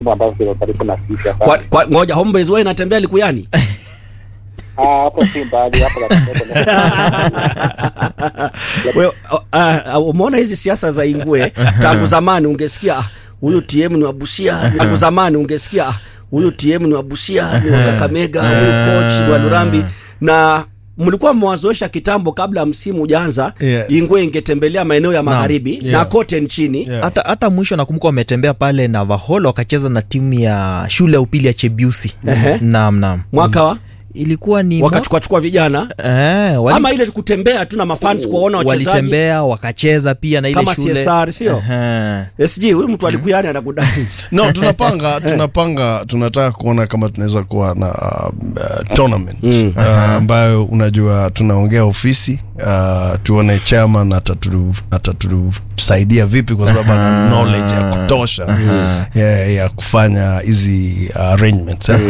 ambavyo viko karibu na sisi hapa. Kwa, kwa, ngoja Homeboyz wewe inatembea Likuyani? Ah, hapo si mbali hapo katika Wewe uh, uh, umeona hizi siasa za Ingwe tangu zamani ungesikia ah, huyu TM ni wabusia, tangu zamani ungesikia ah, huyu TM ni wabusia, ni wa Kakamega, huyu coach ni wa Lurambi na mlikuwa mmewazoesha kitambo kabla msimu hujaanza Yes. Ingwe ingetembelea maeneo ya magharibi Yeah. na kote nchini Yeah. hata hata mwisho nakumbuka wametembea pale na Vaholo wakacheza na timu ya shule ya upili ya Chebiusi. Ehe. Naam, naam. mwaka wa Ilikuwa ni wakachukua chukua vijana eh, wali, ama ile kutembea tu na mafans kuwaona wachezaji walitembea wakacheza pia na ile kama shule CSR sio? Ehe. SG huyu mtu alikuyani anakudai no tunapanga tunapanga tunataka kuona kama tunaweza kuwa na uh, tournament Mm. uh, ambayo unajua tunaongea ofisi uh, tuone chairman atatu- atatusaidia vipi kwa sababu ana knowledge ya kutosha ya, ya kufanya hizi uh, arrangements eh?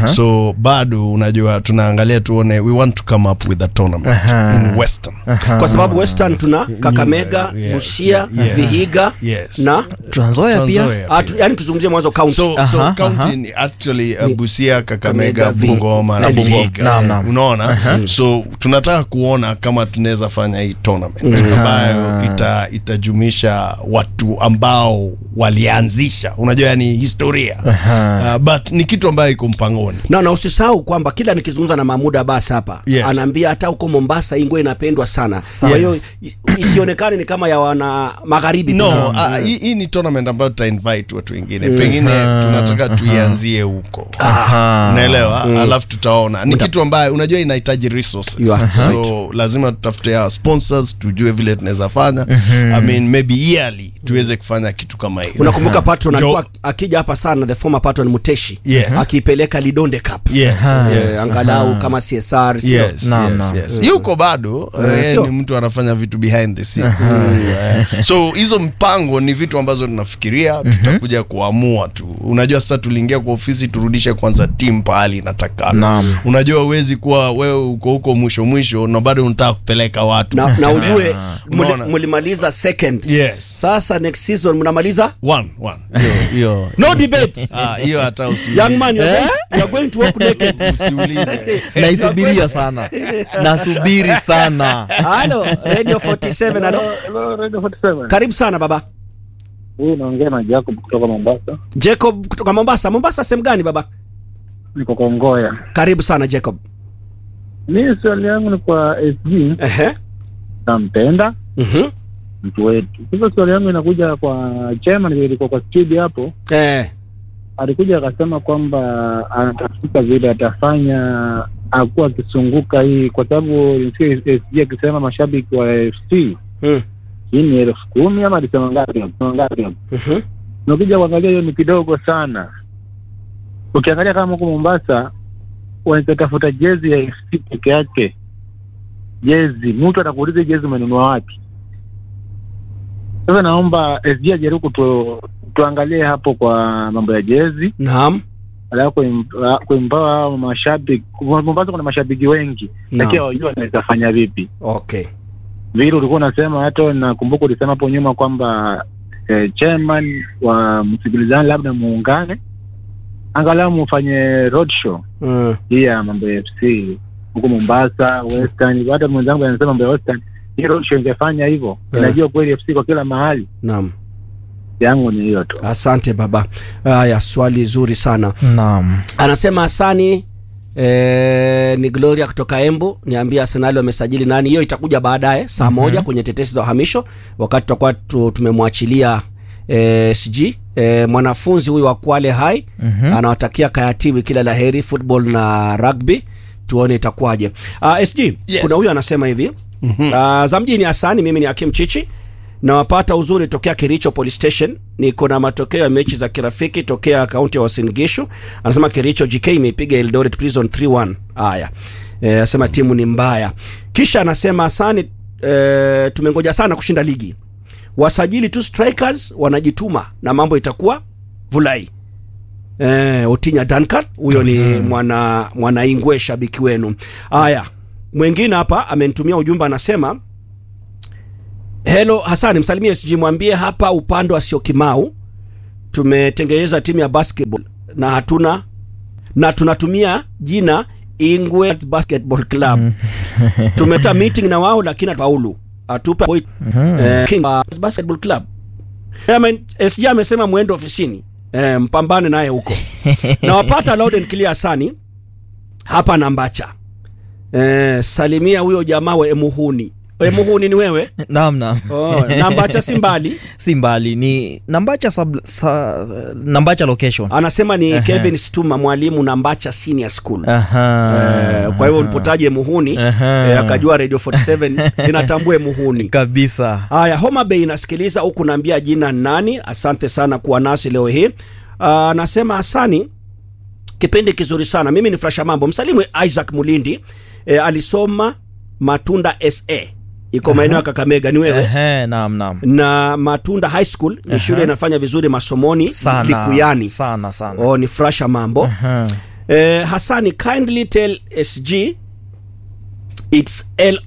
so bado unajua tunaangalia tuone we want to come up with a tournament in western kwa sababu Western tuna Kakamega, yeah, Busia, yeah. Vihiga Yes. na Trans Nzoia pia Trans-Nzoia ah, tu, yani tuzungumzie mwanzo county. so, Aha, so aha. county ni actually uh, Busia, Kakamega, Kakamega, Vi- Bungoma na na Vihiga. Vihiga. Naam, naam. Unaona? So tunataka kuona kama tunaweza fanya hii tournament ambayo ita, itajumisha watu ambao walianzisha, unajua yani historia. Uh, but ni kitu ambayo iko mpangoni. na na usisahau kwamba kila nikizungumza na Mahmud Abbas hapa Yes. anaambia hata huko Mombasa ingwe inapendwa sana. Kwa hiyo i- isionekane ni kama ya wana magharibi tu. No, uh, hii hii ni tournament ambayo tuta invite watu wengine. Pengine tunataka tuianzie huko. Unaelewa? Alafu tutaona. Ni kitu ambayo unajua inahitaji resources. You are So lazima tutafute hawa sponsors tujue vile tunaweza fanya. I mean maybe yearly tuweze kufanya kitu kama hiyo. Unakumbuka patron Jo- alikuwa akija hapa sana the former patron Muteshi Yes. akiipeleka Lidonde Cup. Yes. Eh, yes. angalau kama CSR sio? Yes, Naam, yes, naam. yes. yuko bado Eh, eh, sio? ni mtu anafanya vitu behind the scenes Eh, so hizo mpango ni vitu ambazo tunafikiria tutakuja kuamua tu unajua sasa tuliingia kwa ofisi turudishe kwanza timu pahali inatakana Naam. unajua uwezi kuwa wewe uko huko mwisho mwisho na bado unataka kupeleka watu Na, na ujue muli- Unaona? mlimaliza second. yes Sasa next season mnamaliza one one hiyo hiyo no debate. ah hiyo hata usiulize Young man, you're going, you're going to walk naked. usiulize naisubiria sana nasubiri sana Halo, Radio 47, halo. Hello, Radio 47. Karibu sana baba. Huyu naongea na Jacob kutoka Mombasa. Jacob kutoka Mombasa. Mombasa sehemu gani baba? Niko Kongoya. Karibu sana Jacob. Mimi swali yangu ni kwa SG, Ehe. nampenda Mhm. mtu wetu. Sasa swali yangu inakuja kwa chairman, vile ilikuwa kwa studio hapo, Eh. alikuja akasema kwamba anatafuta vile atafanya akuwa akisunguka hii, kwa sababu nilisikia SG akisema mashabiki wa FC Mm. hii ni elfu kumi ama alisema ngapi? Alisema ngapi? Mhm. Ukija kuangalia hiyo ni kidogo sana. Ukiangalia kama huko Mombasa wanaweza tafuta jezi ya FC peke yake, jezi, mtu atakuuliza hii jezi umenunua wapi? Sasa naomba SG ajaribu kutu, tuangalie hapo kwa mambo ya jezi, Naam. alafu kuim- kuimpawa hao mashabiki. Mombasa kuna mashabiki wengi, lakini Naam. hawajui wanaweza fanya vipi Okay. vile ulikuwa unasema, hata nakumbuka ulisema hapo nyuma kwamba eh, chairman wa msikilizani labda muungane, angalau mufanye roadshow Mm. hii ya mambo ya FC huko Mombasa, Western. Hata mwenzangu anasema mambo ya Western, hii roadshow ingefanya hivyo, Eh. inajua kweli FC kwa kila mahali. Naam. Yangu ni hiyo tu. Asante baba. Haya, swali zuri sana. naam Anasema Hasani eh, ni Gloria kutoka Embu, niambia Arsenal wamesajili nani? Hiyo itakuja baadaye saa moja kwenye tetesi za uhamisho, wakati tutakuwa tu, tumemwachilia eh, SG eh, mwanafunzi huyu wa Kwale High anawatakia Kayatiwi kila laheri football na rugby, tuone itakuwaje. Uh, SG Yes. kuna huyu anasema hivi uh, za mjini Hasani, mimi ni Hakim Chichi nawapata uzuri tokea Kericho Police Station. Niko na matokeo ya mechi za kirafiki tokea kaunti ya Uasin Gishu. Anasema Kericho GK imeipiga Eldoret Prison 3-1. Haya, eh, anasema timu ni mbaya. Kisha anasema asani, eh, tumengoja sana kushinda ligi, wasajili tu strikers, wanajituma na mambo itakuwa vulai. Eh, Otinya Duncan huyo ni mwana mwana Ingwe, shabiki wenu. Haya, mwingine hapa amenitumia ujumbe anasema Hello Hasani, msalimie SG, mwambie hapa upande wa Syokimau tumetengeneza timu ya basketball na hatuna na tunatumia jina Ingwe Basketball Club. Tumeta meeting na wao lakini hatufaulu. Atupe point eh, King uh, Basketball Club. Amen, SG amesema mwendo ofisini. Eh, mpambane naye huko. na wapata loud and clear sani hapa Nambacha. Eh, salimia huyo jamaa wa Emuhuni. Emuhuni ni wewe? naam naam Oh, Nambacha si mbali. si mbali ni nambacha sub, sa, nambacha location Anasema ni Kevin Stuma mwalimu Nambacha Senior School. Aha. Eh, kwa hivyo ulipotaje Muhuni Aha. eh, akajua Radio 47 inatambue Muhuni. kabisa Haya, Homa Bay inasikiliza huku, naambia jina nani. Asante sana kuwa nasi leo hii. Ah, Anasema Asani, kipindi kizuri sana. Mimi ni Frasha Mambo. Msalimu Isaac Mulindi eh, alisoma Matunda SA iko maeneo ya Kakamega, ni wewe Ehe, naam naam na Matunda High School ni shule inafanya vizuri masomoni sana Likuyani. sana sana Oh, ni Frasha Mambo. Aha. Eh, Hassani, kindly tell SG its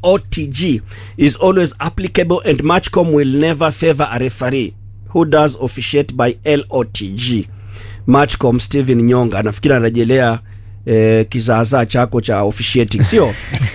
LOTG is always applicable and Matchcom will never favor a referee who does officiate by LOTG. Matchcom Steven Nyonga anafikiri anarejelea eh, kizaazaa chako cha officiating sio?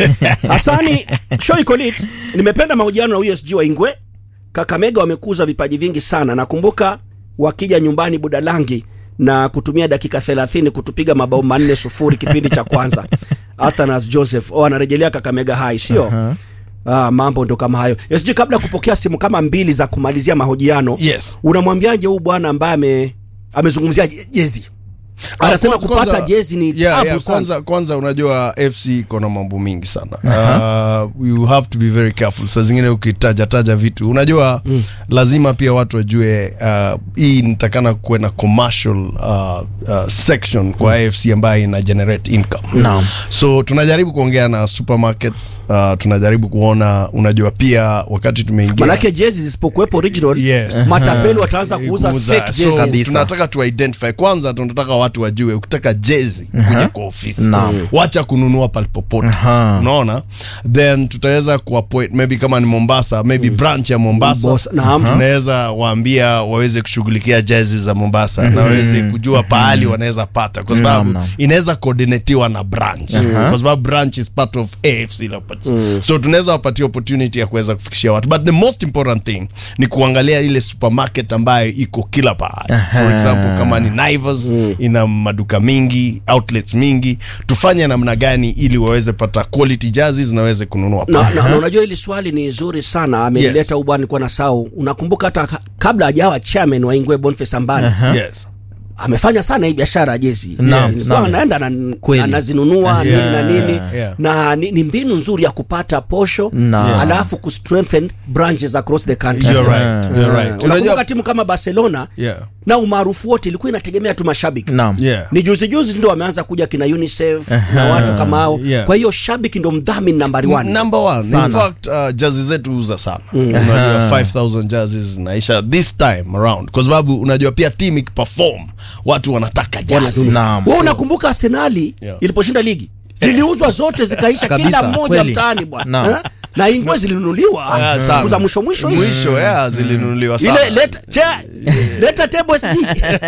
Hassani, show iko lit. Nimependa mahojiano na USG wa Ingwe. Kakamega wamekuza vipaji vingi sana. Nakumbuka wakija nyumbani Budalangi na kutumia dakika 30 kutupiga mabao manne sufuri kipindi cha kwanza. Athanas Joseph oh, anarejelea Kakamega High sio? Ah, mambo ndo kama hayo. SG, kabla ya kupokea simu kama mbili za kumalizia mahojiano, Yes. unamwambiaje huyu bwana ambaye ame amezungumzia je- jezi? Anasema Kwanza- kupata kwanza- jezi ni yeah, tabu yeah, sana. kwanza, kwanza unajua fc iko na mambo mingi sana uh, you have to be very careful saa zingine ukitajataja vitu unajua mm. lazima pia watu wajue uh, hii nitakana kuwe na commercial uh, uh, section kwa mm. afc ambayo ina generate income Naam. so tunajaribu kuongea na supermarkets uh, tunajaribu kuona unajua pia wakati tumeingia Manake jezi zisipokuwepo original, Yes. matapeli wataanza kuuza fake so, jezi. Kabisa. tunataka tu identify kwanza tunataka watu wajue ukitaka jezi kuja kwa ofisi Naam. wacha kununua palipopote Aha. unaona then tutaweza kuappoint maybe kama ni mombasa maybe branch ya mombasa Boss, naam. tunaweza waambia waweze kushughulikia jezi za mombasa na waweze kujua pahali wanaweza pata kwa sababu Naam, naam. inaweza coordinatiwa na branch kwa sababu branch is part of afc Leopards. so tunaweza wapatia opportunity ya kuweza kufikishia watu but the most important thing ni kuangalia ile supermarket ambayo iko kila pahali for example kama ni Naivas ina maduka mingi outlets mingi tufanye namna gani ili waweze pata quality jerseys na waweze kununua na, pale. na, na unajua hili swali ni zuri sana amelileta Yes. yes. ubwana nilikuwa na sau unakumbuka hata ka- kabla hajawa chairman wa Ingwe Boniface Ambani yes amefanya sana hii biashara ya jezi Naam, Ilikuwa naam. anaenda na- Kweli. anazinunua nini na nini yeah. na ni, ni mbinu nzuri ya kupata posho Naam. alafu kustrengthen branches across the country You're right, you're right. Eh, Unajua- unakumbuka timu kama Barcelona Yeah. na umaarufu wote ilikuwa inategemea tu mashabiki naam Yeah. ni juzi juzi ndo wameanza kuja kina UNICEF na watu kama hao Yeah. kwa hiyo shabiki ndo mdhamini nambari one number one Sana. in fact uh, jazi zetu huza sana unajua 5000 jazi zinaisha this time around kwa sababu unajua pia team ikiperform watu wanataka jazi Naam. wewe unakumbuka arsenali Yeah. iliposhinda ligi ziliuzwa zote zikaisha Kabisa, kila mmoja kweli. mtaani bwana Naam. Eh? na ingwe zilinunuliwa Ah, siku sana. za mwisho mwisho hizi. mwisho yeah, zilinunuliwa sana ile leta che, leta table SG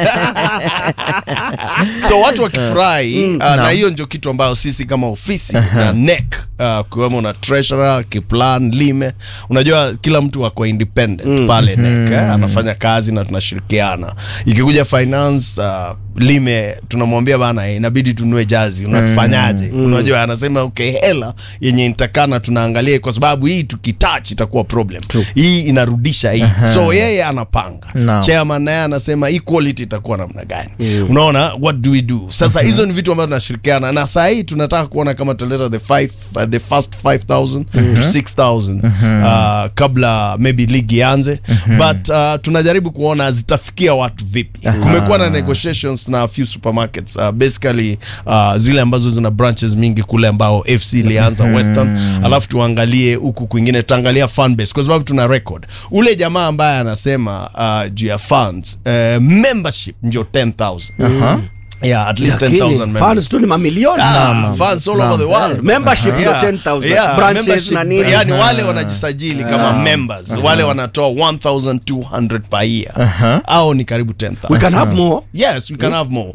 so watu wakifurahi uh, na hiyo ndio kitu ambayo sisi kama ofisi na NEC uh, kiwemo na treasurer kiplan lime unajua kila mtu ako independent pale NEC eh, anafanya kazi na tunashirikiana ikikuja finance uh, lime tunamwambia bana eh, inabidi tunue jazi unatufanyaje unajua anasema okay hela yenye nitakana tunaangalia kwa sababu hii tukitouch itakuwa problem hii inarudisha hii so yeye anapanga Naam. chairman naye anasema hii quality itakuwa namna gani unaona what do we do sasa hizo ni vitu ambavyo tunashirikiana na saa hii tunataka kuona kama tutaleta the five, uh, the first 5000 to 6000 uh, kabla maybe ligi ianze but uh, tunajaribu kuona zitafikia watu vipi kumekuwa na negotiations na a few supermarkets uh, basically uh, zile ambazo zina branches mingi kule ambao fc ilianza western alafu tuangalie huku kwingine tutaangalia fan base kwa sababu tuna record ule jamaa ambaye anasema uh, juu ya funds uh, membership ndio 10000 Aha. yeah at least Lakini 10000 members fans tu ni mamilioni Ah, fans all over the world membership ndio Yeah. 10000 Yeah, branches membership. na nini yani wale wanajisajili kama members wale wanatoa 1200 per year au ni karibu 10000 we can have more yes we can have more